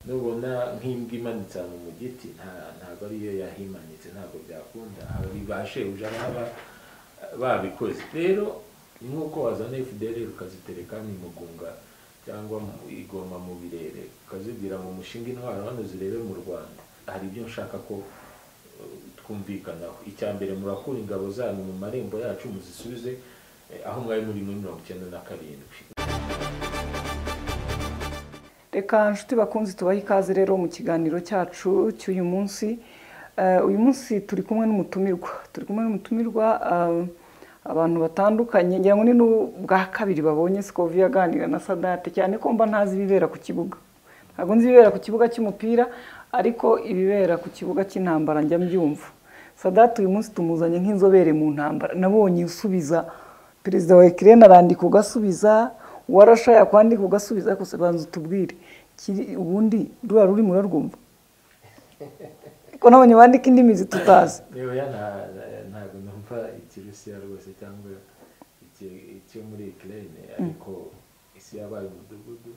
nubona nk'imbwa imanitse ahantu mu giti nta- ntabwo ariyo yahimanitse ntabwo byakunda hari ba shebuja baba babikoze rero ni nk'uko wazana fdr ukazitereka mu mugunga cyangwa mu igoma mu birere ukazibwira mu mushinga intwaro hano zirebe mu rwanda hari ibyo nshaka ko eh, twumvikanaho icya mbere murakura ingabo zanyu mu marembo yacu muzisubize eh, aho mwari muri muri mirongo icyenda na karindwi reka nshuti bakunzi tubahe ikaze rero mu kiganiro cyacu cy'uyu munsi Eh, uyu munsi turi kumwe n'umutumirwa turi kumwe n'umutumirwa eh, abantu batandukanye ngira ngo ni n'ubwa kabiri babonye sikovi aganira na sadate cyane ko mba ntazi ibibera ku kibuga ntabwo nzi ibibera ku kibuga cy'umupira ariko ibibera ku kibuga cy'intambara njya mbyumva sadate uyu munsi tumuzanye nk'inzobere mu ntambara nabonye usubiza perezida wa ekirene arandika ugasubiza warasha yakwandika ugasubiza ariko se banza utubwire kiri- ubundi ruriya rurimi urarwumva ko nabonye bandika indimi zitutazi Oya nta- nta- ntabwo numva ikirusiya rwose cyangwa iki- icyo muri ikirere ariko isi yabaye umudugudu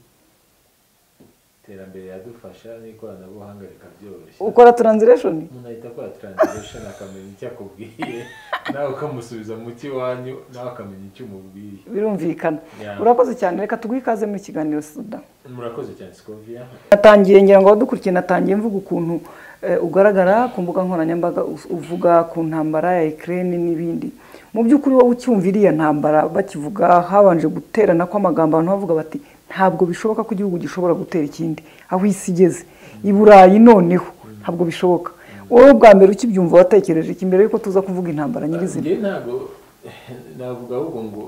iterambere yadufasha n'ikoranabuhanga rikabyoroshya ukora taranzireshoni umuntu ahita akora taranziresheni akamenya icyo akubwiye nawe ukamusubiza mu cy'iwanyu nawe akamenya icyo umubwiye birumvikana Yeah. urakoze cyane reka tuguhe ikaze muri kiganiro suda murakoze cyane sikoviya natangiye ngira ngo abadukurikiye natangiye mvuga ukuntu eh, ugaragara ku mbuga nkoranyambaga us- uvuga ku ntambara ya Ukraine n'ibindi mu by'ukuri wowe ucyumva iriya ntambara bakivuga habanje guterana kw'amagambo abantu bavuga bati ntabwo bishoboka ko igihugu gishobora gutera ikindi aho isi igeze i burayi noneho ntabwo bishoboka wowe bwa mbere ukibyumva watekereje iki mbere yuko tuza kuvuga intambara nyirizina njye ntabwo navuga ahubwo ngo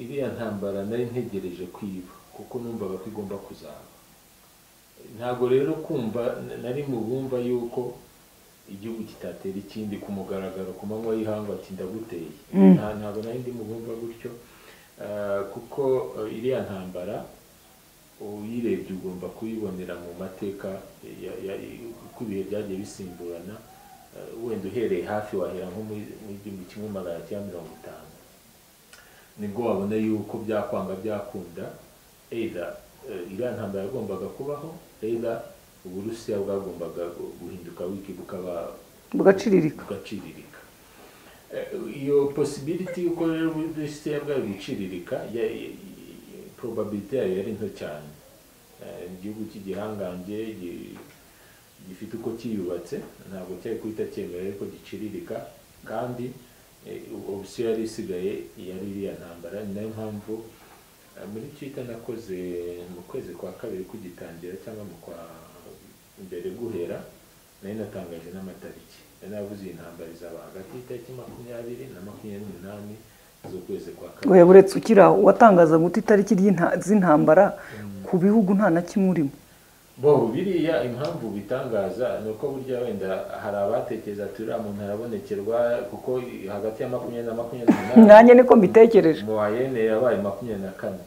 iriya ntambara nari ntegereje kwiba kuko numvaga ko igomba kuzaba ntabwo rero kumva nari mu bumva yuko igihugu kitatera ikindi ku mugaragaro ku manywa y'ihangu ati ndaguteye Nta- ntabwo nari ndi mu bumva gutyo Ah, kuko eh, iriya ntambara uyirebye ugomba kuyibonera mu mateka ya- ya- uko ibihe byagiye bisimburana eh, wenda uhereye hafi wahera nko muri muri igihumbi kimwe magana cyenda mirongo itanu nibwo wabona yuko byakwanga byakunda either eh, iriya ntambara yagombaga kubaho either uburusiya bwagombaga gu- guhinduka wiki bukaba bugaciriririka bugaciriririka Eh, iyo possibility yuko rero uburusiya bwabwiciririka ya- ya- ya- probability yayo yari nto cyane Eh, igihugu cy'igihangange gi- gifite uko cyiyubatse ntabwo cyari guhita cyemera ariko giciririka kandi eh, uburusiya yari isigaye yari iriya ntambara ni nayo mpamvu eh, muri twita nakoze mu kwezi kwa kabiri kugitangira cyangwa mu kwa mbere guhera nari natangaje n'amatariki nari navuze iyi ntambara izaba hagati y'itariki makumyabiri na makumyabiri n'umunani z'ukwezi kwa kabiri we uretse ukira watangaza guta itariki ry'inta- z'intambara ku bihugu nta na kimwe urimo bo biriya impamvu bitangaza ni uko burya wenda hari abatekereza ati uriya muntu arabonekerwa kuko hagati ya makumyabiri na makumyabiri n'umunani nanjye niko mbitekereje mu wayene yabaye makumyabiri na kane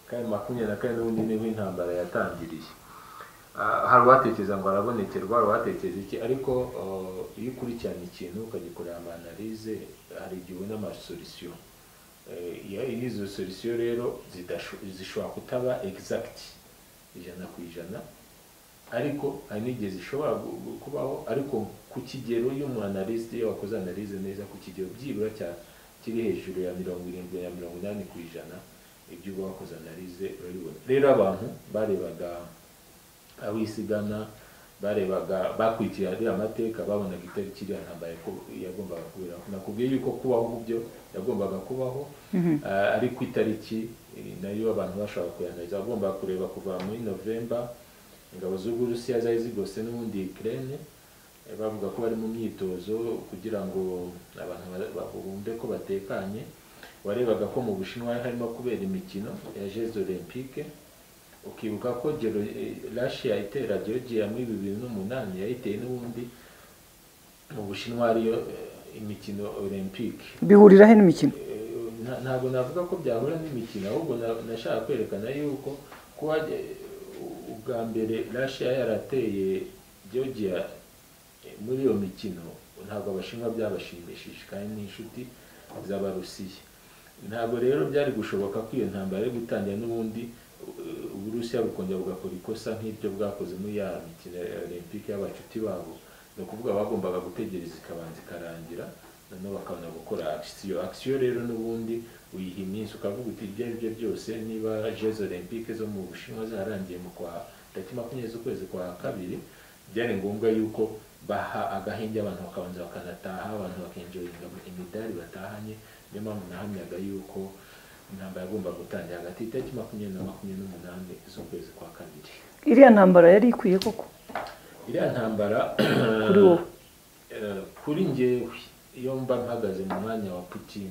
kandi makumyabiri na kane n'ubundi niho intambara yatangiriye Ah, hari uwatekereza ngo arabonekerwa hari uwatekereza iki ariko oh, iyo ukurikirana ikintu ukagikorera amanalize hari igihe ubona amasolisiyo Eh, iyo iyo izo solisiyo rero zidasho- zishobora kutaba exact ijana ku ijana ariko hari n'igihe zishobora gu- gu- kubaho ariko ku kigero iyo umu analyst iyo wakoze analyse neza ku kigero byibura cya kiri hejuru ya mirongo irindwi na mirongo inani ku ijana ibyo uba wakoze analyse urabibona rero abantu barebaga abo isigana barebaga bakurikira ariya mateka babonaga itariki iriya ntambara yako- yagombaga kuberaho nakubwiye yuko kubaho mu byo yagombaga kubaho ah, ariko itariki eh, nayo abantu bashobora kuyanariza bagomba kureba kuva muri novemba ingabo z'uburusiya zari zigose n'ubundi Ukraine eh, bavuga ko bari mu myitozo kugira ngo abantu ba- ba- bumve ko batekanye warebaga ko mu bushinwa harimo kubera imikino ya Jeux Olympique ukibuka ko gero Russia itera Georgia muri bibiri n'umunani yayiteye n'ubundi mu bushinwa ariyo eh, imikino Olympique bihuriraho n'imikino Eh, nta- ntabwo navuga ko byahura n'imikino ahubwo na- nashaka kwerekana yuko kuba eh, ubwa mbere Russia yarateye Georgia eh, muri iyo mikino ntabwo abashinwa byabashimishije kandi ni inshuti z'abarusiya ntabwo rero byari gushoboka ko iyo ntambara yo gutangira n'ubundi uburusiya bukongera bugakora ikosa nk'ibyo bwakoze muri ya mikino ya olympique y'abacuti babo ni ukuvuga bagombaga gutegereza ikabanza ikarangira noneho bakabona gukora akisiyo akisiyo rero n'ubundi uyiha iminsi ukavuga uti ibyo aribyo byose niba jeze olympique zo mu bushinwa zarangiye mu kwa tariki makumyabiri z'ukwezi kwa kabiri byari ngombwa yuko baha agahenge abantu bakabanza bakanataha abantu bakenjoyinga imidari batahanye niyo mpamvu nahamyaga yuko intambara yagomba gutangira hagati y'itariki makumyabiri na makumyabiri n'umunani z'ukwezi kwa kabiri iriya ntambara yari ikwiye koko iriya ntambara Kuri wowe? eh, kuri ngewe iyo mba mpagaze mu mwanya wa putin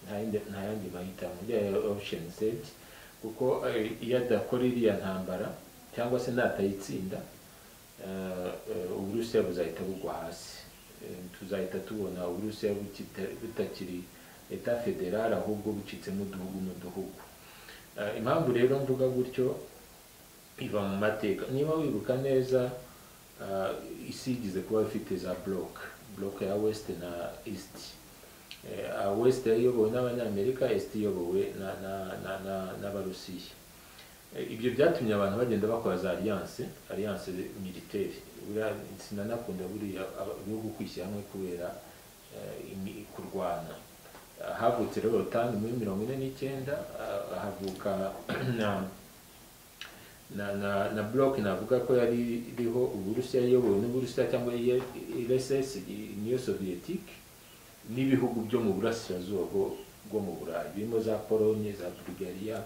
nta yindi- nta yandi mahitamo iriya ya option set kuko eh, iyo adakora iriya ntambara cyangwa se natayitsinda eh, eh, uburusiya buzahita bugwa hasi Eh, tuzahita tubona uburusiya bukita- butakiri leta federale ahubwo bucitsemo uduhugu mu duhugu Eh, impamvu rero mvuga gutyo iva mu mateka niba wibuka neza ah, isi yigize kuba ifite za block block ya west na east Eh, ah, west yayobowe n'abanyamerika east iyobowe na- na- na- na- n'abarusiya Eh, ibyo byatumye abantu bagenda bakora za alliance alliance militaire buriya sinanakunda buriya aba- ibihugu kwishyira hamwe kubera eh, imi- kurwana Ah, havutse rero rotangi muri mirongo ine n'icyenda ah, havuka na na na na bloc navuga ko yari iriho uburusiya iyobowe n'uburusiya cyangwa rss niyo soviyetique n'ibihugu byo mu burasirazuba bwo- bwo mu burayi birimo za polonye za bulgaria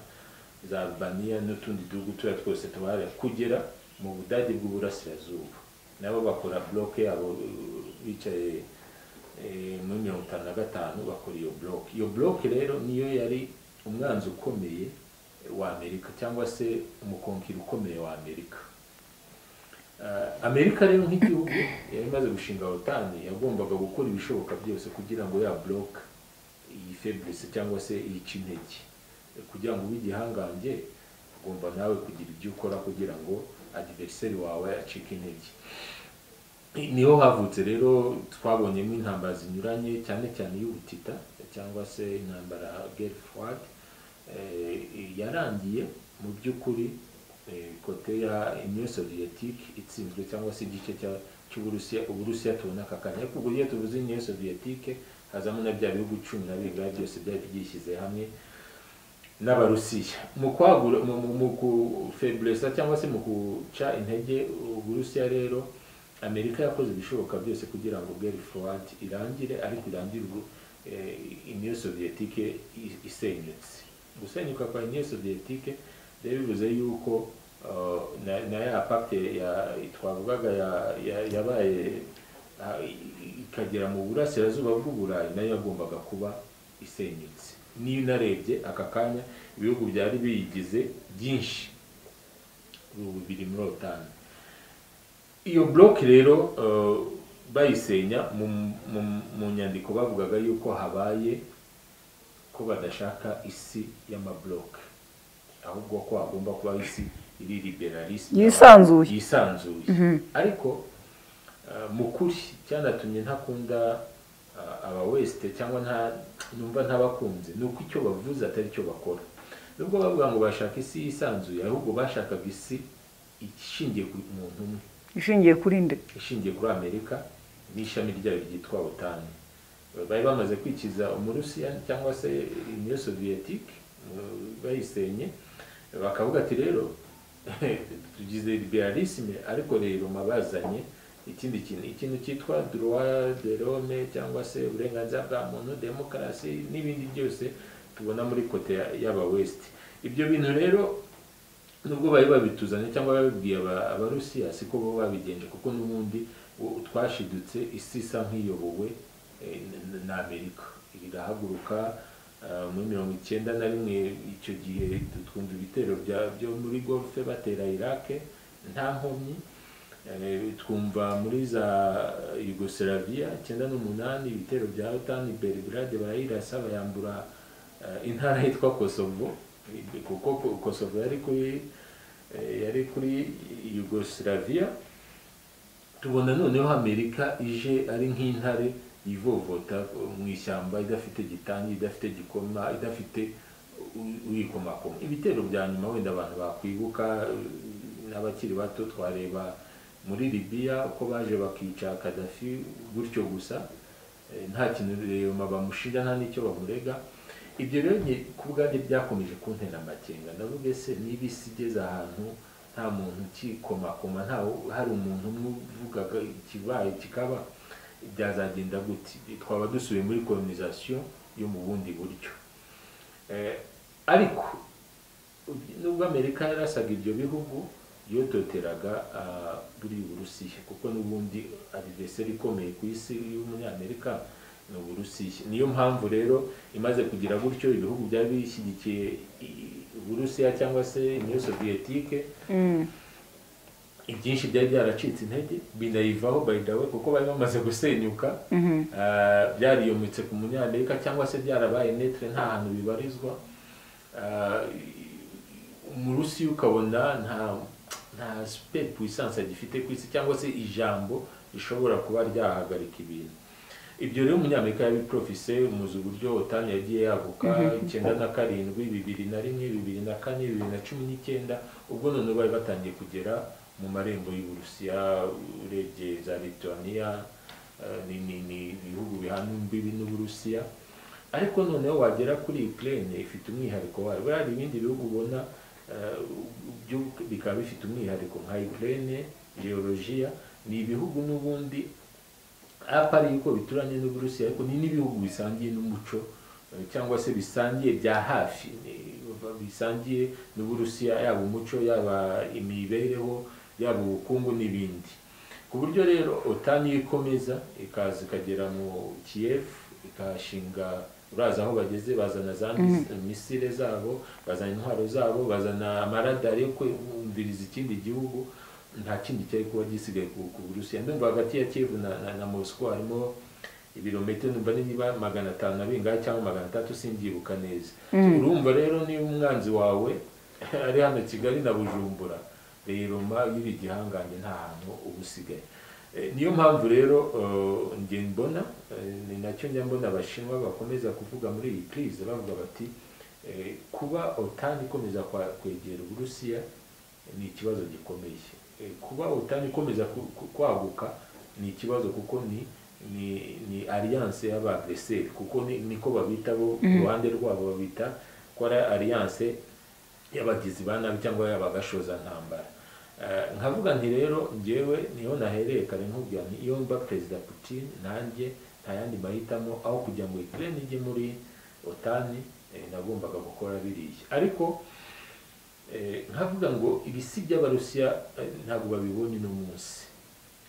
za albania n'utundi duhugu turiya twose tubahaye kugera mu budage bw'uburasirazuba nabo bakora bloc yabo eh, bicaye eh, muri mirongo itanu na gatanu bakora iyo bloc iyo bloc rero niyo yari umwanzi ukomeye wa amerika cyangwa se umukonkiri ukomeye wa amerika Eh, amerika rero nk'igihugu yari imaze gushinga otani yagombaga gukora ibishoboka byose kugira ngo ya buroka iyi feburise cyangwa se yice intege Eh, kugira ngo ube igihangange ugomba nawe kugira ibyo ukora kugira ngo adiveriseri wawe acike intege niho havutse rero twabonyemo intambara zinyuranye cyane cyane iy'ubutita cyangwa se intambara gelfwad yarangiye mu by'ukuri eh, kote ya union soviétique itsinzwe cyangwa se igice cya- cy'uburusiya uburusiya tubona aka kanya ariko ubwo iyo tuvuze union soviétique hazamo na bya bihugu cumi na bibiri byose byari byishyize hamwe n'abarusiya mu kwagura mu- mu- mu gufeburesa cyangwa se mu guca intege uburusiya rero amerika yakoze ibishoboka byose kugira ngo geri forward irangire ariko irangire ubwo eh, uniyo soviyetike i- isenyutse gusenyuka kwa uniyo soviyetike rero bivuze yuko uh, na, na ya pacte ya twavugaga ya- ya- yabaye ah, i- ikagera mu burasirazuba bw'uburayi nayo yagombaga kuba isenyutse niyo unarebye aka kanya ibihugu byari biyigize byinshi ubu biri muri otani iyo bloc rero eh, bayisenya mu, mu, mu nyandiko bavugaga yuko habaye ko badashaka isi y'amabloc ahubwo ko hagomba kuba isi iri liberalisme Yisanzuye. yisanzuye Mhm. ariko eh, mu kuri cyanatumye ntakunda eh, aba weste cyangwa nta numva ntabakunze ni uko icyo bavuze atari cyo bakora nubwo bavuga ngo bashaka isi yisanzuye ahubwo bashakaga isi ishingiye ku muntu umwe ishingiye kuri nde ishingiye kuri amerika n'ishami ryayo ryitwa otani bari bamaze kwikiza umurusiya cyangwa se uniyo soviyetike bayisenye bakavuga ati rero tugize liberalisme ariko rero mabazanye ikindi kintu ikintu cyitwa droit de l'homme cyangwa se uburenganzira bwa muntu demokarasi n'ibindi byose tubona muri kote ya- y'aba west ibyo bintu rero nubwo bari babituzanye cyangwa babibwiye aba- abarusiya siko bo babigenje kuko n'ubundi u- twashidutse isi isa nk'iyobowe eh, n- na amerika irahaguruka ah, muri mirongo icyenda na rimwe icyo gihe twumva ibitero bya- byo muri golfe batera iraq nta nkomyi Eh, twumva muri za yugoslavia icyenda n'umunani ibitero bya otani belgrade barayirasa bayambura eh, intara yitwa kosovo kuko Ko- kosovo yari kuri eh, yari kuri yugoslavia tubona noneho amerika ije ari nk'intare yivovota mu ishyamba idafite gitangi idafite gikoma idafite uyikomakoma ibitero bya nyuma wenda abantu bakwibuka n'abakiri bato twareba muri libiya uko baje bakica kadafi gutyo gusa eh, nta kintu reyoma bamushinja nta n'icyo bamurega ibyo rero nge ku bwanjye byakomeje kuntera amakenga ndavuga ese niba isi igeze ahantu nta muntu ukikomakoma nta hari umuntu umwe uvugaga ikibaye kikaba byazagenda gute twaba dusubiye muri kolonisasiyo yo mu bundi buryo Eh, ariko nubwo amerika yarasaga ibyo bihugu yototeraga ah, buri burusiya kuko n'ubundi adiveseri ikomeye ku isi y'umunyamerika ni uburusiya niyo mpamvu rero imaze kugira gutyo ibihugu byari bishyigikiye i- uburusiya cyangwa se niyo soviyetike ibyinshi byari byaracitse intege binayivaho by the way kuko bari bamaze gusenyuka Ah, byariyometse ku munyamerika cyangwa se byarabaye netre nta hantu bibarizwa Ah, umurusiya ukabona nta nta super puissance agifite ku isi cyangwa se ijambo rishobora kuba ryahagarika ibintu ibyo rero umunyamerika yabiprofise muzi uburyo otani yagiye yaguka icyenda na karindwi bibiri na rimwe bibiri na kane bibiri na cumi n'icyenda ubwo none bari batangiye kugera mu marembo y'uburusiya urebye za lituaniya eh, ni ni ni ibihugu bihana imbibi n'uburusiya ariko noneho wagera kuri ukraine ifite umwihariko wayo buriya hari ibindi bihugu ubona eh, byo bikaba bifite umwihariko nka ukraine geologiya ni ibihugu n'ubundi apa ari yuko bituranye n'uburusiya ariko ni n'ibihugu bisangiye n'umuco eh, cyangwa se bisangiye bya hafi ni- bisangiye n'uburusiya yaba umuco yaba imibereho yaba ubukungu n'ibindi ku buryo rero otani iyo ikomeza ikaza ikagera mu kiyevu ikahashinga uraza aho bageze bazana za mis- misile zabo bazana intwaro zabo bazana amaradari yo kumviriza ikindi gihugu nta kindi cyari kuba gisigaye ku ku burusiya ndumva hagati ya kivu na, na, na moscou harimo ibirometero numva ni niba magana atanu na bingahe cyangwa magana atatu singyibuka neza urumva rero niba umwanzi wawe ari hano kigali na bujumbura reyiroma y'ibi gihangange nta hantu uba usigaye Eh, niyo mpamvu rero eh, njye mbona eh, ni nacyo njya mbona abashinwa bakomeza kuvuga muri iyi crise bavuga bati eh, kuba otani ikomeza kwa- kwegera uburusiya ni ikibazo gikomeye Eh, kuba utani ikomeza ku- ku- kwaguka ni ikibazo kuko ni ni, ni alliance y'abagreseri kuko ni, niko babita bo ku ruhande rwabo babita ko ari alliance y'abagizi ba nabi cyangwa y'abagashoza ntambara nkavuga nti rero njyewe niho nahereye kare nkubwira nti iyo mba perezida putin nanjye nta yandi mahitamo aho kugira ngo ikirere ijye muri otani eh, nagombaga gukora biriya ariko Eh, nkavuga ngo ibisi by'abarusiya eh, ntabwo babibonye uno munsi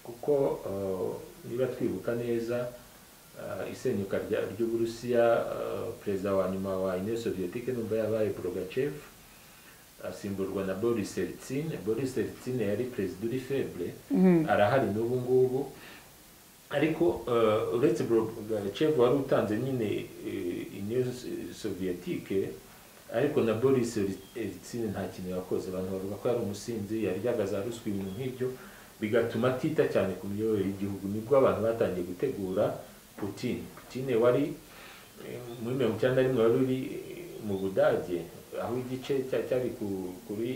kuko eh, niba twibuka neza eh, isenyuka rya- ry'uburusiya eh, perezida wa nyuma wa union soviyetique numva yabaye brogachev asimburwa na boris eltsin boris eltsin yari perezida uri feble arahari n'ubu ngubu ariko eh, uretse Gorbachev wari utanze nyine eh, Union Sovietike ariko na Boris Yeltsin nta kintu yakoze abantu bavuga ko yari umusinzi yaryaga za ruswa ibintu nk'ibyo bigatuma atita cyane ku miyoborere y'igihugu nibwo abantu batangiye gutegura Putin Putin wari eh, muri mirongo icyenda na rimwe wari uri eh, mu Budage aho igice cya- cyari ku- kuri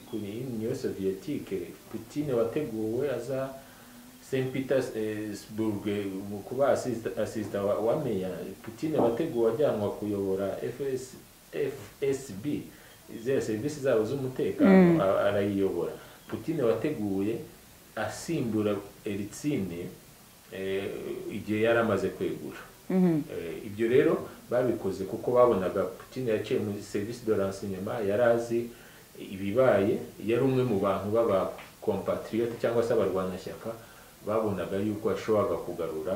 kuri Union Sovietike Putin wateguwe aza St Petersburg mu kuba assist- assistant wa, wa meya Putin wateguwe ajyanwa kuyobora FS, FSB ziriya serivisi zabo z'umutekano a- arayiyobora Putin wateguye asimbura Eltsin eh, igihe yari amaze kwegura Eh, ibyo rero babikoze kuko babonaga Putin yaciye muri service de renseignement yari azi ibibaye yari umwe mu bantu baba compatriote cyangwa se abarwanashyaka babonaga yuko yashoboraga kugarura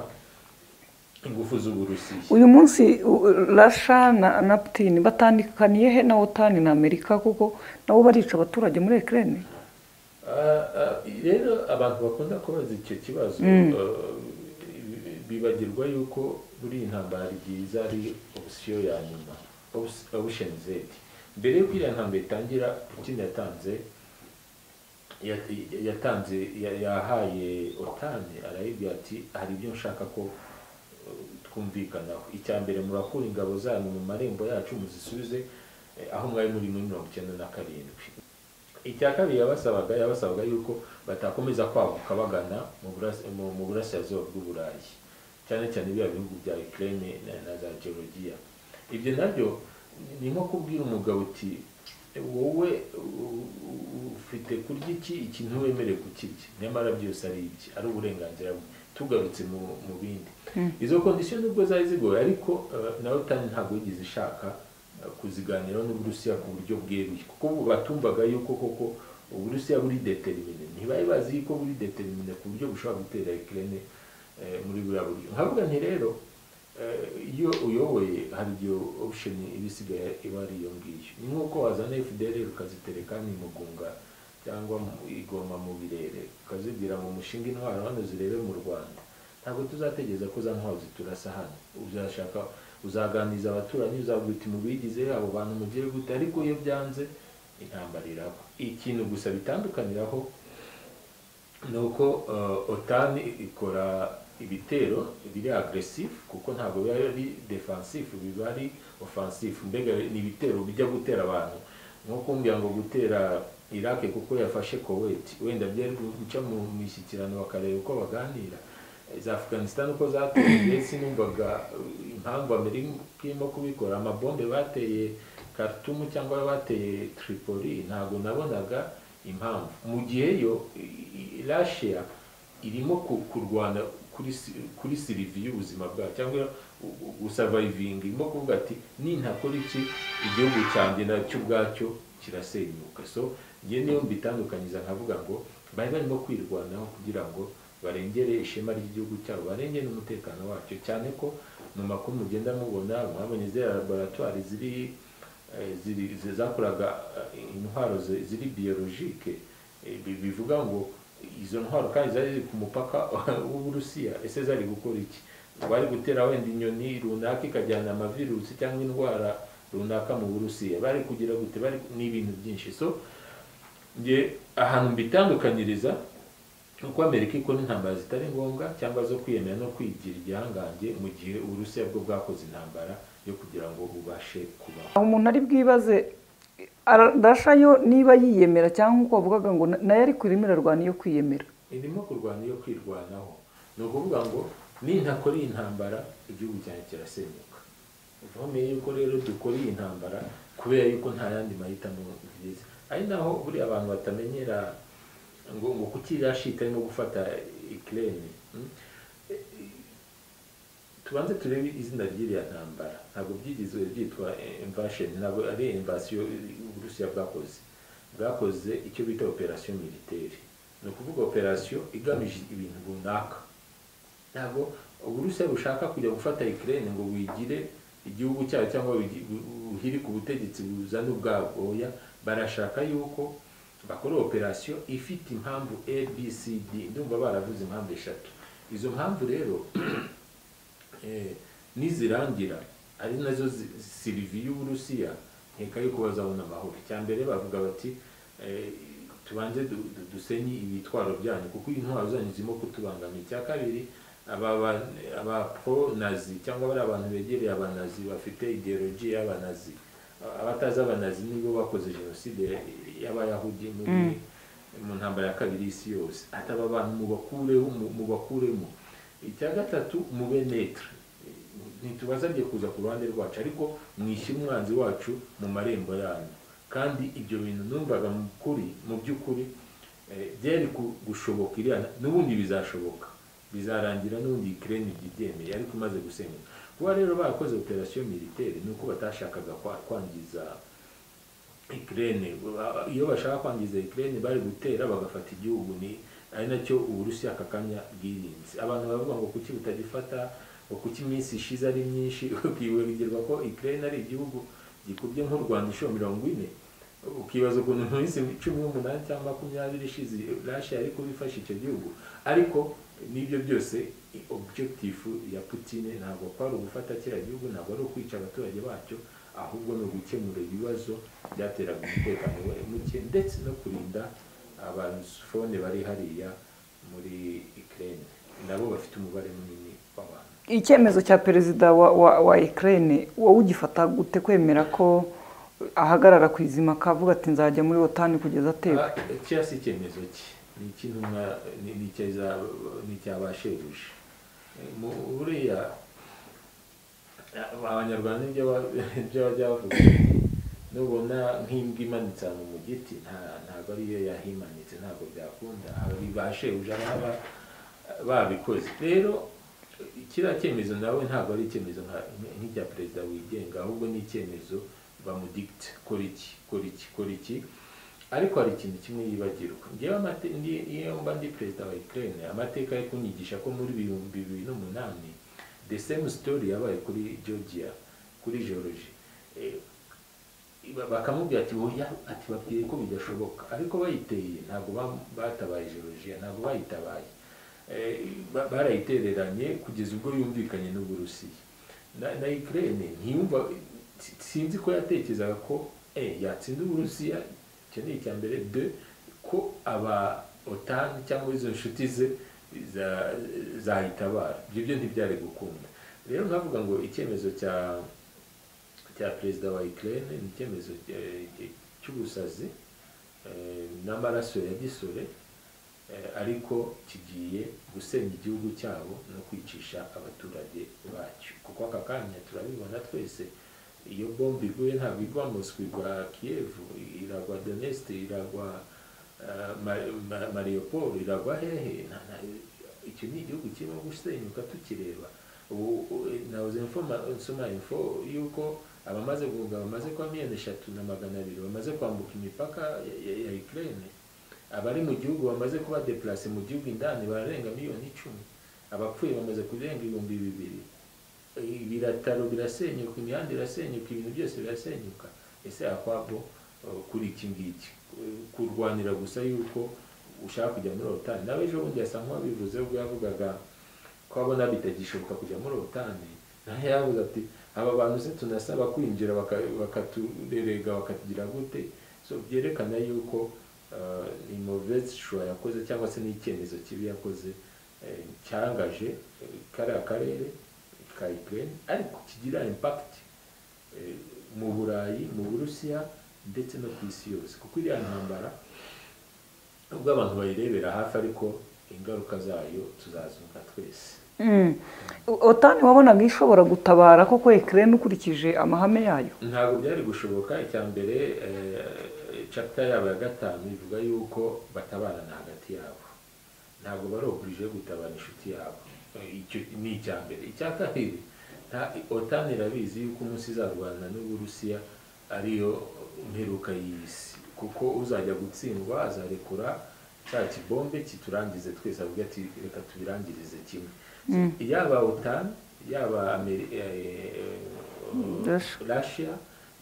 ingufu z'uburusiya uyu munsi u- rasha na na putini batandukaniye he na otani na amerika kuko nabo barica abaturage muri ekirere Ah, ah, rero abantu bakunda kubaza icyo kibazo ah, bi- bibagirwa yuko muri iyi ntambara ryiza ari opsiyo ya nyuma opusheni zedi mbere y'uko iriya ntambara itangira putin yatanze yat- yatanze ya- yahaye otani arayibwira ati hari ibyo nshaka ko eh, twumvikanaho icya mbere murakura ingabo zanyu mu marembo yacu muzisubize eh, aho mwari muri muri mirongo icyenda na karindwi icya kabiri yabasabaga yabasabaga yuko batakomeza kwaguka bagana mu burasi- mu- mu burasirazuba bw'uburayi cyane cyane biriya bihugu bya ukraine na, na za georgia ibyo nabyo ni nko kubwira umugabo uti wowe u- u- ufite kurya iki iki ntiwemerewe kukirya nyamara byose ari ibye ari uburenganzira bwe tugarutse mu, mu bindi izo kondisiyo nubwo zari zigoye ariko eh, na tani ntabwo yigeze ishaka eh, kuziganiraho n'uburusiya ku buryo bweruye kuko batumvaga yuko koko uburusiya buri determine ntibari bazi yuko buri determine ku buryo bushobora gutera ikirere muri buriya buryo nkavuga nti rero eh, iyo uyoboye hari igihe option iba isigaye iba ari iyo ngiyo ni nk'uko wazana fdr ukazitereka mu mugunga cyangwa mu- igoma mu birere ukazigira mu mushinga intwaro hano zirebe mu rwanda ntabwo tuzategereza ko za ntwaro ziturasa hano uzashaka uzaganiriza abaturanyi uzavuga uti mubigize abo bantu mugire gute ariko iyo byanze intambara iraba ikintu gusa bitandukaniraho ni uko eh, otani ikora ibitero biri agresifu kuko ntabwo biba ari defensifu biba ari ofensifu mbega ni ibitero bijya gutera abantu nko kumbwira ngo gutera iraq kuko yafashe kuwait wenda byari guca mu mishyikirano bakareba uko baganira za afghanistan uko zateye ndetse numvaga uh, impamvu amerika irimo kubikora amabombe bateye karitumu cyangwa bateye tripoli ntabwo nabonaga impamvu mu gihe yo rashiya irimo ku- kurwana kuri si- kuri sirivi y'ubuzima bwayo cyangwa gusavayivinga irimo kuvuga ati nintakora iki igihugu cyanjye nacyo ubwacyo kirasenyuka so njye niyo mbitandukanyiza nkavuga ngo bari barimo kwirwanaho kugira ngo barengere ishema ry'igihugu cyabo barengere n'umutekano wacyo cyane ko mu makuru mugenda mubona mwabonye ziriya laboratwari ziri eh, ziri- zi- zakoraga eh, intwaro zi- ziri biyologike eh, bi- bivuga ngo izo ntwaro kandi zari ziri ku mupaka w'uburusiya ese zari gukora iki bari gutera wenda inyoni runaka ikajyana amavirusi cyangwa indwara runaka mu burusiya bari kugira gute bari ni ibintu byinshi so nge ahantu mbitandukanyiriza uko amerika ikora intambara zitari ngombwa cyangwa zo kwiyemera no kwigira igihangange mu gihe uburusiya bwo bwakoze intambara yo kugira ngo bubashe kubaho aho umuntu ari bwibaze arashayo niba yiyemera cyangwa nk'uko wavugaga ngo na- nayo ari kurimo irarwana iyo kwiyemera irimo kurwana iyo kwirwanaho ni ukuvuga ngo nintakora iyi ntambara igihugu cyanjye kirasenyuka uvomeye yuko rero dukora iyi ntambara kubera yuko nta yandi mahitamo byiza ari naho buriya abantu batamenyera ngo ngo kuki irashita arimo gufata ikirere tubanze turebe izina ry'iriya ntambara ntabwo byigizwe byitwa invasheni ntabwo ari invasiyo uburusiya bwakoze bwakoze icyo bita operasiyo militeri ni ukuvuga operasiyo igamije ibintu runaka ntabwo uburusiya bushaka kujya gufata ikirere ngo wigire igihugu cyayo cyangwa wigi- bu- bu- buhirike ubutegetsi buzana ubwabo oya barashaka yuko bakora operasiyo ifite impamvu a b c d ndumva baravuze impamvu eshatu izo mpamvu rero eh, nizirangira ari nazo zi- sirivi y'uburusiya nkeka yuko bazabona amahoro icya mbere bavuga bati eh, tubanze du- du- dusenye ibitwaro byanyu kuko intwaro zanyu zirimo kutubangamira icya kabiri aba ba- aba pro nazi cyangwa bari abantu begereye abanazi bafite ideologi y'abanazi abatazi abanazi nibo bakoze jenoside y'abayahudi muri mu ntambara ya kabiri y'isi yose ati aba bantu mubakureho mu- mubakuremo icya gatatu mube netre ntitubasabye kuza ku ruhande rwacu ariko mwishe umwanzi wacu mu marembo yanyu kandi ibyo bintu numvaga mu kuri mu by'ukuri eh, byari ku- gushoboka iriya na- n'ubundi bizashoboka bizarangira n'ubundi ikirere ntibyemeye ariko imaze gusenyuka kuba rero barakoze operasiyo militeri ni uko batashakaga kwa- kwangiza ikirere iyo bashaka kwangiza ikirere bari gutera bagafata igihugu ni ari nacyo uburusiya aka kanya bwirinze abantu baravuga ngo kuki butagifata ngo kuki iminsi ishize ari myinshi ukibagirwa ko ikirere ari igihugu gikubye nk'u rwanda inshuro mirongo ine ukibaza ukuntu mu minsi cumi n'umunani cyangwa makumyabiri ishize rasha yari kubifasha icyo gihugu ariko n'ibyo byose objekitifu ya putine ntabwo kwari ugufata kiriya gihugu ntabwo ari ukwica abaturage bacyo ahubwo ni ugukemura ibibazo byateraga umutekano we- muke ndetse no kurinda abarusifone bari hariya muri ikirere nabo bafite umubare munini w'abantu icyemezo cya perezida wa wa wa Ukraine wowe ugifata gute kwemera ko ahagarara ku izima akavuga ati nzajya muri wotani kugeza ateka kiriya si icyemezo cye ni icy'intumwa ni- ni icya- ni icya ba shebuja Mu- buriya abanyarwanda nibyo ba- nibyo bajya bavuga nubona nk'imbwa imanitse ahantu mu giti nta- ntabwo ariyo yahimanitse ntabwo byakunda hari ba shebuja baba babikoze rero kiriya cyemezo nawe ntabwo ari icyemezo nka- nk'icya perezida wigenga ahubwo ni icyemezo bamudikita kora iki kora iki kora iki ariko hari ikintu kimwe yibagirwa ngewe amate- ndi- iyo mba ndi perezida wa ukraine amateka yo kunyigisha ko muri ibihumbi bibiri n'umunani the same story yabaye kuri georgia kuri george Eh, ba- bakamubwira ati oya ati babwiye ko bidashoboka ariko bayiteye ntabwo ba- batabaye georgia ntabwo bayitabaye Eh, ba- barayitereranye kugeza ubwo yumvikanye n'uburusiya na, na ukraine ntiyumva si- sinzi ko yatekerezaga ko eh, yatsinda uburusiya icyo ni icya mbere de ko aba otani cyangwa izo nshuti ze za- zayitabara ibyo byo ntibyari gukunda rero nkavuga ngo icyemezo cya cya perezida wa Ukraine ni icyemezo eh, cy'ubusazi eh, n'amaraso ya gisore eh, ariko kigiye gusenya igihugu cyabo no kwicisha abaturage bacyo kuko aka kanya turabibona twese iyo bombe iguye ntabwo igwa Moscou igwa Kiev iragwa Donetsk iragwa eh, Ma- Ma- Mariupol iragwa hehe Na- na- icyo ni igihugu kirimo gusenyuka tukireba ubu u- nahoze mfoma- nsoma info yuko abamaze guhunga bamaze kuba miliyoni eshatu na magana abiri bamaze kwambuka imipaka ya- ya- ya Ukraine abari mu gihugu bamaze kuba deplase mu gihugu indani bararenga miliyoni icumi abapfuye bamaze kurenga ibihumbi bibiri ibirataro birasenyuka imihanda irasenyuka ibintu byose birasenyuka ese akwabo eh, kuri iki ngiki Eh, kurwanira gusa yuko ushaka kujya muri otani nawe ejo bundi yasa nk'uwabivuze ubwo yavugaga ko abona bitagishoboka kujya muri otani nawe yavuze ati aba bantu se tunasaba kwinjira baka- bakaturerega bakatugira gute so byerekana yuko eh, ni mauvaise choix yakoze cyangwa se n'icyemezo kibi yakoze eh, cyangaje eh, kariya karere ka Ukraine ariko kigira impact eh, mu Burayi mu Burusiya ndetse no ku isi yose kuko iriya ntambara ubwo abantu bayirebera hafi ariko ingaruka zayo tuzazumva twese Mm. otani wabonaga ishobora gutabara koko ekirere ukurikije amahame yayo ntabwo byari gushoboka icya mbere eh, chapter yabo ya gatanu ivuga yuko batabarana hagati yabo ntabwo bari oblige gutabara inshuti yabo Eh, icyo ni icya mbere icya kabiri nta- otani irabizi yuko umunsi izarwana n'uburusiya ariyo mperuka y'isi kuko uzajya gutsindwa azarekura cya kibombe kiturangize twese avuga ati reka tubirangirize kimwe yaba otani yaba Ameri- eh, eh, Russia. Russia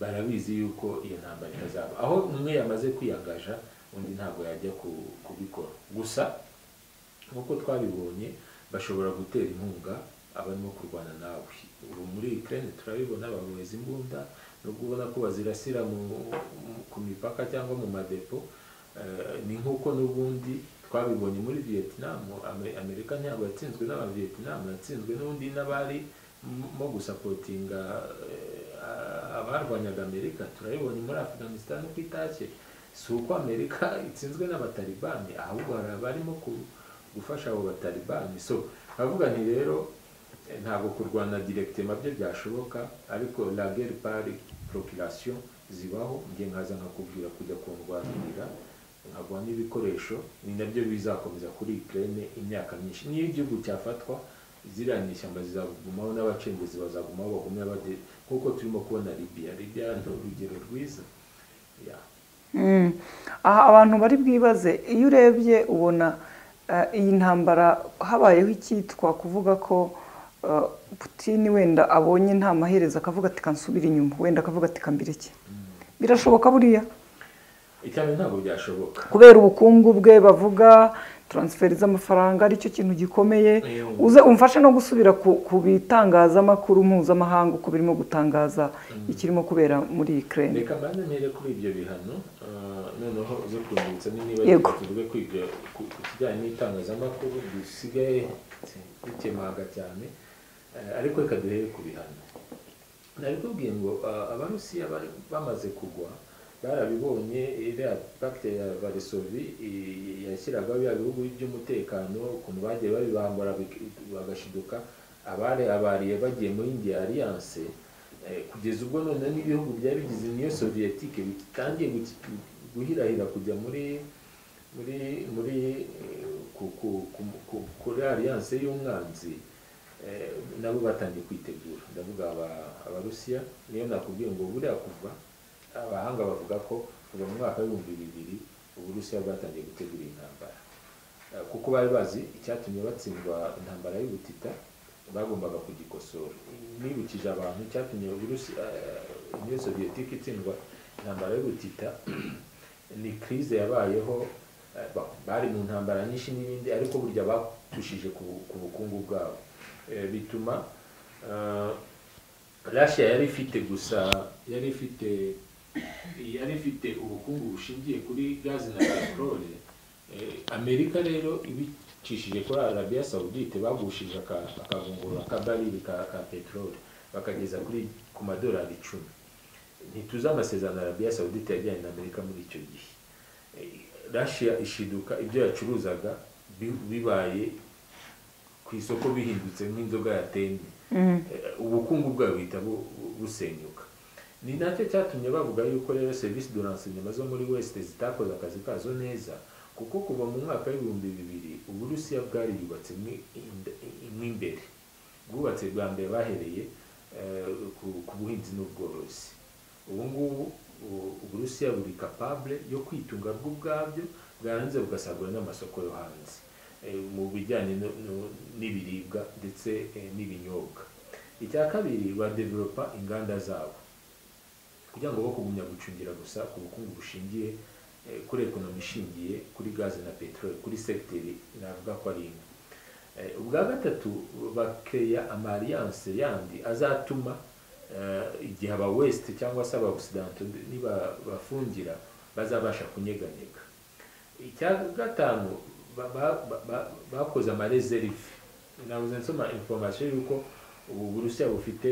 barabizi yuko iyo ntambara itazaba aho umwe yamaze kwiyagaja undi ntabwo yajya ku- kubikora gusa nk'uko twabibonye bashobora gutera inkunga abarimo kurwana nawe ubu muri Ukraine turabibona baboheza imbunda nubwo ubona ko bazirasira mu, mu- ku mipaka cyangwa mu madepo eh, ni nk'uko n'ubundi twabibonye muri Vietnam Ame- Amerika ntabwo yatsinzwe n'aba Vietnam yatsinzwe n'undi n'abari m- mo gusapotinga eh, abarwanyaga Amerika turabibonye muri Afghanistan uko itashye si uko Amerika itsinzwe n'abatalibani ahubwo hari abarimo ku- gufasha abo batalibani so nkavuga nti rero eh, ntabwo kurwana directement byo byashoboka ariko la guerre par procuration zibaho nge nkaza nkakubwira kujya kundwanirira nkagwa n'ibikoresho ni nabyo bizakomeza kuri Ukraine imyaka myinshi niyo igihugu cyafatwa ziriya nyishyamba zizagumaho n'abacengezi bazagumaho bagumye bade nk'uko turimo kubona Libya Libya ni urugero rwiza yeah. Mm. aha abantu bari bwibaze iyo urebye ubona eh, iyi ntambara habayeho icyitwa kuvuga ko eh, Putin wenda abonye nta maherezo akavuga ati kansubira inyuma wenda akavuga ati kambira iki birashoboka buriya icyambere ntabwo byashoboka kubera ubukungu bwe bavuga taransiferi z'amafaranga aricyo kintu gikomeye Yego. uze umfashe no gusubira ku ku bitangazamakuru mpuzamahanga uko birimo gutangaza ikirimo kubera muri Ukraine reka mbanze mpere kuri ibyo bihano ah, noneho uze kundutsa niba Yego. tuvuge ku ibyo ku ku kijyanye n'itangazamakuru dusigaye dukemanga cyane Eh, ariko reka duhere ku bihano nabikubwiye ngo ah, abarusiya bari bamaze kugwa barabibonye iriya pacte ya varisovi i- yashyiraga bya bihugu by'umutekano ukuntu bagiye babibambura bik- bagashiduka abari abariye bagiye muri indiya alliance eh, kugeza ubwo none n'ibihugu byari bigize niyo soviyetique bitangiye guki- guhirahira kujya muri muri muri eh, ku- ku- ku- ku- kuri alliance y'umwanzi eh, nabo batangiye kwitegura ndavuga aba- abarusiya niyo nakubwiye ngo buriya kuva abahanga bavuga ko kuva mu mwaka w'ibihumbi bibiri uburusiya bwatangiye gutegura intambara Eh, kuko bari bazi icyatumye batsindwa intambara y'ubutita bagombaga kugikosora nibukije abantu icyatumye uburusi eh, uniyo soviyetike itsindwa intambara y'ubutita ni krize yabayeho eh, ba- bari mu ntambara nyinshi n'ibindi ariko burya batushije ku bu- ku bukungu bwabo Eh, bituma eh, Russia yari ifite gusa yari ifite yari ifite ubukungu bushingiye kuri gazi na peteroli Eh, amerika rero ibicishije kuri arabiya sawudite bagushije aka- akavungurura akabarili ka, ka peteroli bakageza kuri ku madolari icumi ntituzi amasezerano arabiya sawudite yajyanye na amerika muri icyo gihe Eh, Russia ishiduka ibyo yacuruzaga bi- bibaye ku isoko bihindutse nk'inzoga yatemye Eh, ubukungu bwayo buhita bu- bu- busenyuka ni nacyo cyatumye bavuga yuko rero serivisi do renseignement zo muri west zitakoze akazi kazo neza kuko kuva mu mwaka w'ibihumbi bibiri uburusiya bwari yubatse mo imbere bwubatse bwa mbere bahereye eh, ku- ku buhinzi n'ubworozi ubu ngubu u- uburusiya buri capable yo kwitunga bwo ubwabyo bwaranze bugasagurira n'amasoko yo hanze eh, mu bijyanye no- no- n'ibiribwa ndetse eh, n'ibinyobwa icya kabiri badevelopa inganda zabo kugira ngo bo kugumya gucungira gusa ku bukungu bushingiye eh, kuri ekonomi ishingiye kuri gaze na peteroli kuri segiteri navuga ko ari imwe Eh, ubwa gatatu bakeya amariyanse yandi azatuma eh, igihe aba west cyangwa se aba occident nibafungira bazabasha kunyeganyega icya gatanu ba- ba- ba- ba- bakoze amarezerive nabuze nsoma information y'uko ubu burusiya bufite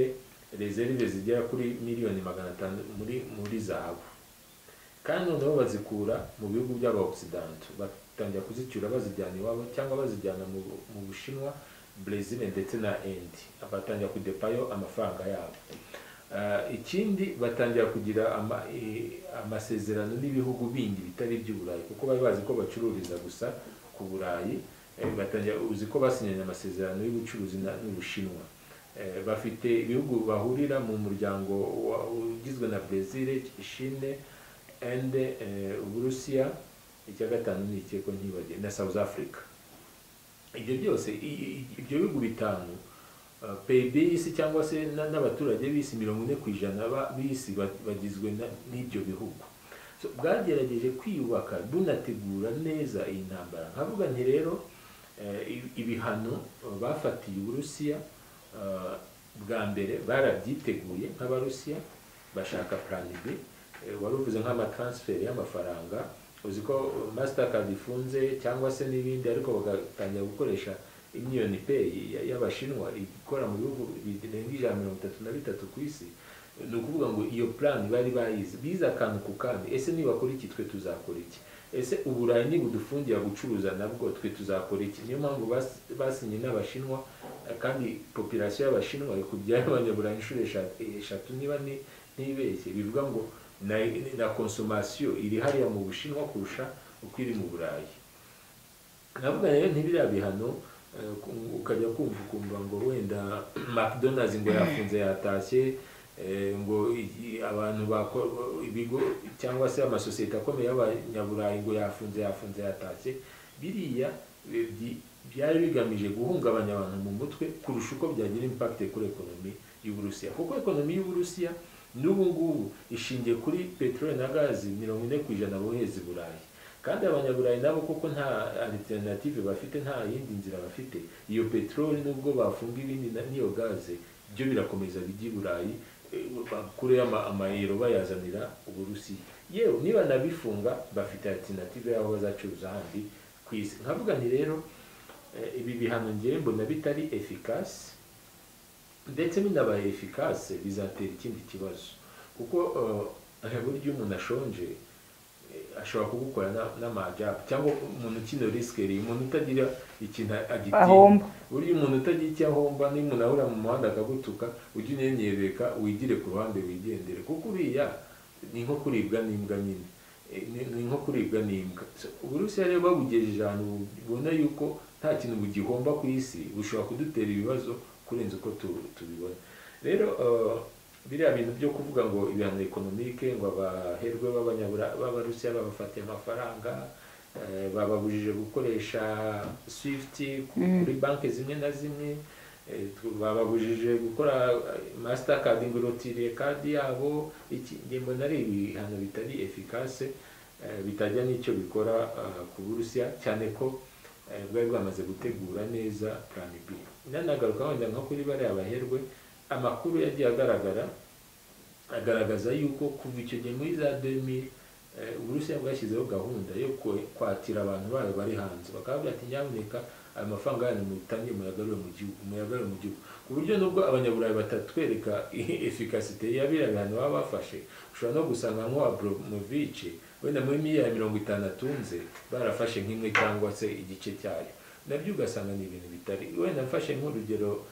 rezerive zigera kuri miliyoni magana atanu muri muri zahabu kandi noneho bazikura mu bihugu by'abaokisidante batangira kuzicyura bazijyana iwabo cyangwa bazijyana mu mu bushinwa brezil ndetse na endi batangira kudepayo amafaranga yabo Ah, ikindi batangira kugira ama- eh, amasezerano n'ibihugu bindi bitari iby'uburayi kuko bari bazi ko bacururiza gusa ku burayi eh, batangira uzi ko basinyanye amasezerano y'ubucuruzi na- n'ubushinwa Eh, bafite ibihugu bahurira mu muryango wa- ugizwe na brezil ishine ende eh, uburusiya icya gatanu ni ikeko ntibagiye na south africa ibyo byose i- i- ibyo bihugu bitanu uh, PIB y'isi cyangwa se na- n'abaturage b'isi mirongo ine ku ijana ba- b'isi ba- bagizwe na- n'ibyo bihugu So, bwagerageje kwiyubaka bunategura neza iyi ntambara nkavuga nti rero eh, ibi- ibihano eh, bafatiye uburusiya eh, bwa mbere barabyiteguye nk'abarusiya bashaka plan B Eh, wari uvuze nk'amatransfer y'amafaranga uzi ko mastercard ifunze cyangwa se n'ibindi ariko bagatangira gukoresha imyiyoni pay ya- y'abashinwa ikora mu bihugu birenga ijana mirongo itatu na bitatu ku isi ni ukuvuga ngo iyo plan bari bayizi bize akantu ku kandi ese nibakora iki twe tuzakora iki ese uburayi nibudufungira gucuruza nabwo twe tuzakora iki niyo mpamvu bas- basinye n'abashinwa eh, kandi population y'abashinwa ikubyaye abanyaburayi inshuro esha- eshatu niba ni- ntibeshye bivuga ngo na, na consommation iri hariya mu bushinwa kurusha uko iri mu burayi navuga rero ntibiriya bihano eh, ku- ukajya kumva ukumva ngo wenda mcdonalds ngo yafunze yatashye eh, ngo i- abantu bako- ibigo cyangwa se amasosiyete akomeye y'abanyaburayi ngo yafunze yafunze yatashye biriya eh, byi- byari bigamije guhungabanya abantu mu mutwe kurusha uko byagira impact kuri ekonomi y'uburusiya kuko ekonomi y'uburusiya n'ubu ngubu ishingiye kuri peteroli na gazi mirongo ine ku ijana bohereza i burayi kandi abanyaburayi nabo kuko nta alternative bafite nta yindi nzira bafite iyo peteroli nubwo bafunga ibindi na- n'iyo gaze byo birakomeza bijya i burayi eh, bakureyo ama- amayero bayazanira uburusiya yewe niba nabifunga bafite alternative y'aho bazacuruza handi ku isi nkavuga nti rero eh, ibi bihano ngewe mbona bitari efikasi ndetse binaba efikase bizatera ikindi kibazo kuko burya iyo umuntu ashonje eh, ashobora kugukora n'amajabu cyangwa umuntu ukina risikeri umuntu utagira ikintu agitinya Ahomba. burya umuntu utagira icyo ahomba niyo umuntu ahura mu muhanda akagutuka ujye unyereka wigire ku ruhande wigendere kuko uriya ni nko kuribwa n'imbwa nyine Eh, ni- ni nko kuribwa n'imbwa So, uburusiya rero babugejeje ahantu ubona yuko nta kintu bugihomba ku isi bushobora kudutera ibibazo kurenza uko tu- tubibona rero eh, biriya bintu byo kuvuga ngo ibihano ekonomike ngo abaherwe b'abanyabura- b'abarusiya babafatiye amafaranga eh, bababujije gukoresha swift kuri banki zimwe na zimwe eh, tu- bababujije gukora masitakadi ngo irotire kadi yabo iki njye mbona ari ibihano bitari efikase eh, bitajya n'icyo bikora eh, ku burusiya cyane ko eh, bwari bwamaze gutegura neza plan b nanagaruka wenda nko kuri bariya baherwe amakuru yagiye agaragara agaragaza yuko kuva icyo gihe muri za demi uburusiya bwashyizeho gahunda yo kwe- kwakira abantu bayo bari hanze bakababwira ati nyamuneka ayo mafaranga yanyu mutange muyagarure mu gihugu muyagarure mu gihugu ku buryo nubwo abanyaburayi batatwereka efikasite ya biriya bihano baba bafashe ushobora no gusanga nk'uwabromovic wenda muri miliyari mirongo itanu atunze barafashe nk'imwe cyangwa se igice cyayo nabyo ugasanga ni ibintu bitari wenda mfashe nk'urugero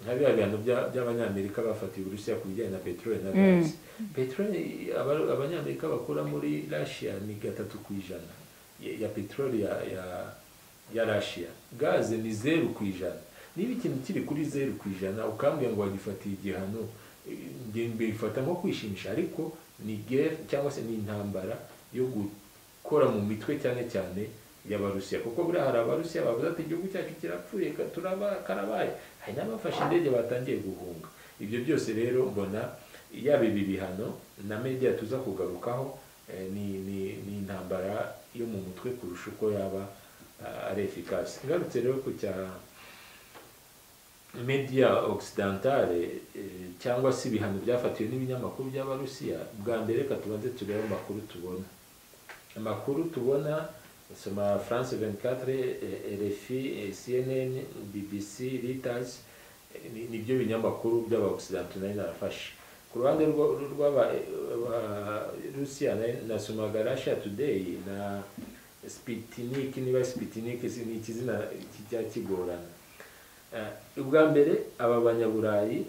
nka biriya bihano bya- by'abanyamerika bafatiye uburusiya ku bijyanye na peteroli na Mm. gazi peteroli aba- abanyamerika bakura muri russia ni gatatu ku ijana ya- ya peteroli ya, ya, ya russia gaze ni zeru ku ijana niba ikintu kiri kuri zeru ku ijana ukambwira ngo wagifatiye igihano eh, njye mbifata nko kwishimisha ariko ni gere cyangwa se ni intambara yo gukora mu mitwe cyane cyane y'abarusiya kuko buriya hari abarusiya bavuze ati igihugu cyacu kirapfuye ka- turaba- karabaye hari n'abafashe indege batangiye guhunga ibyo byose rero mbona yaba ibi bihano na media tuza kugarukaho eh, ni, ni, ni intambara yo mu mutwe kurusha uko yaba ah, ari efikasi ngarutse rero ku cya media occidentale eh, cyangwa se ibihano byafatiwe n'ibinyamakuru by'abarusiya bwa mbere reka tubanze turebe amakuru tubona amakuru tubona soma france 24 eh, rfi eh, cnn bbc reuters eh, ni- nibyo binyamakuru by'abaoccidentaux nari narafashe ku ruhande rw'abarusiya nasomaga russia today na spitiniki niba spitiniki si- ni ikizina kijya kigorana Eh, ubwa mbere aba banyaburayi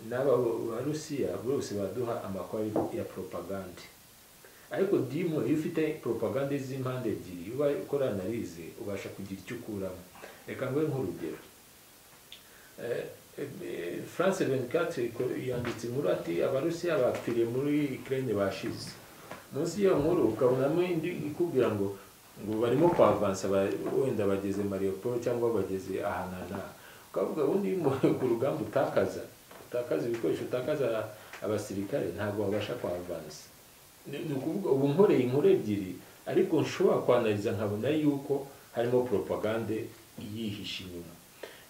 n'aba barusiya bose baduha amakuru ya propagande ariko dimu iyo ufite poropagande z'impande ebyiri iyo ubaye ukora analize ubasha kugira icyo ukuramo reka nguhe nk'urugero Eh, eh, france 24 iko- yanditse inkuru ati abarusiya bapfiriye muri ukraine bashize munsi y'iyo nkuru ukabonamo indi ikubwira ngo ngo barimo kwavansa ba- wenda bageze mariopol cyangwa bageze ahantu aha n'aha ukavuga ubundi iyo umuntu ku rugamba utakaza utakaza ibikoresho utakaza abasirikare ntabwo babasha kwavansa ni ni ukuvuga ubu nkoreye inkuru ebyiri ariko nshobora kwanariza nkabona yuko harimo poropagande yihishe inyuma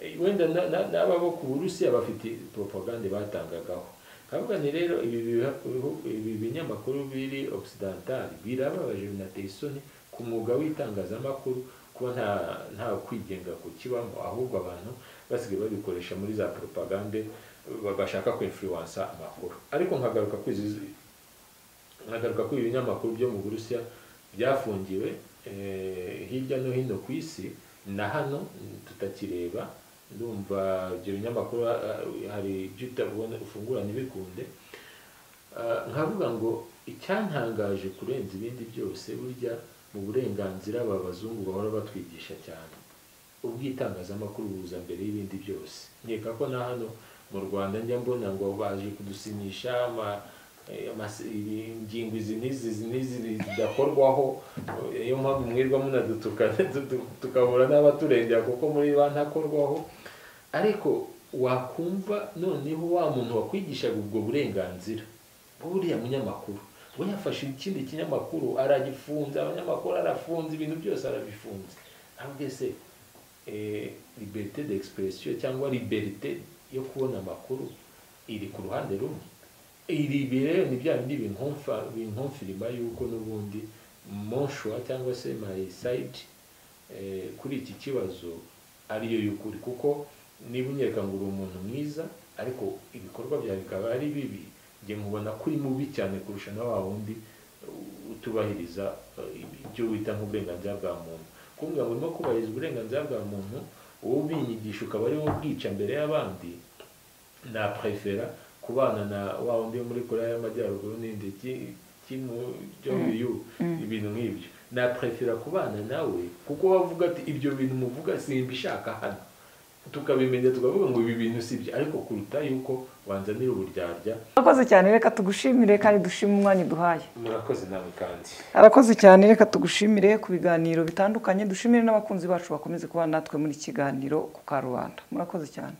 Eh, wenda na- na- n'aba bo ku burusiya bafite poropagande batangagaho kavuga ni rero ibi biha- bihu- ibi binyamakuru biri occidentali birababaje binateye isoni ku mwuga w'itangazamakuru kuba nta nta kwigenga kukibamo ahubwo abantu basigaye babikoresha muri za poropagande ba- bashaka kwinfluensa amakuru ariko nkagaruka kuri izi- nkagaruka kuri ibinyamakuru byo mu burusiya byafungiwe eh, hirya no hino ku isi na hano tutakireba ndumva ibyo binyamakuru ah, hari ibyo utabona ufungura ntibikunde Ah, nkavuga ngo icyantangaje kurenza ibindi byose burya mu burenganzira aba bazungu bahora batwigisha cyane ubw'itangazamakuru buza mbere y'ibindi byose nkeka ko na hano mu rwanda njya mbona ngo baje kudusinyisha ama- eh, amasi- ibi- ingingo izi n'izi izi n'izi zidakorwaho Eh, niyo mpamvu mwirwa munadutuka tudu- tukabura n'abaturengera kuko muri ba ntakorwaho ariko wakumva noneho wa muntu wakwigishaga ubwo burenganzira buriya munyamakuru we yafashe ikindi kinyamakuru aragifunze abanyamakuru arafunze ibintu byose arabifunze ntabwo se eh, liberté d'expression cyangwa liberté yo kubona amakuru iri ku ruhande rumwe iri rero ni bya bindi binkumfa binkumfirima yuko n'ubundi monshwa cyangwa se my side eh, kuri iki kibazo ariyo y'ukuri kuko niba unyereka ngo uri umuntu mwiza ariko ibikorwa byawe bikaba ari bibi njye nkubona ko uri mubi cyane kurusha na wa wundi utubahiriza ibyo wita nk'uburenganzira bwa muntu kuvuga ngo urimo kubahiriza uburenganzira bwa muntu wowe ubinyigisha ukaba ari wowe ubwica mbere y'abandi naprefera kubana na wa wundi wo muri korea y'amajyaruguru n'indi cy'umuyu ibintu nk'ibyo naprefera kubana nawe kuko wavuga ati ibyo bintu muvuga simbishaka hano tukabimenya tukavuga ngo ibi bintu si byo ariko kuruta yuko wanzanira uburyarya murakoze cyane reka tugushimire kandi dushime umwanya uduhaye murakoze nawe kandi arakoze cyane reka tugushimire ku biganiro bitandukanye dushimire n'abakunzi bacu bakomeze kuba natwe muri kiganiro ku karubanda murakoze cyane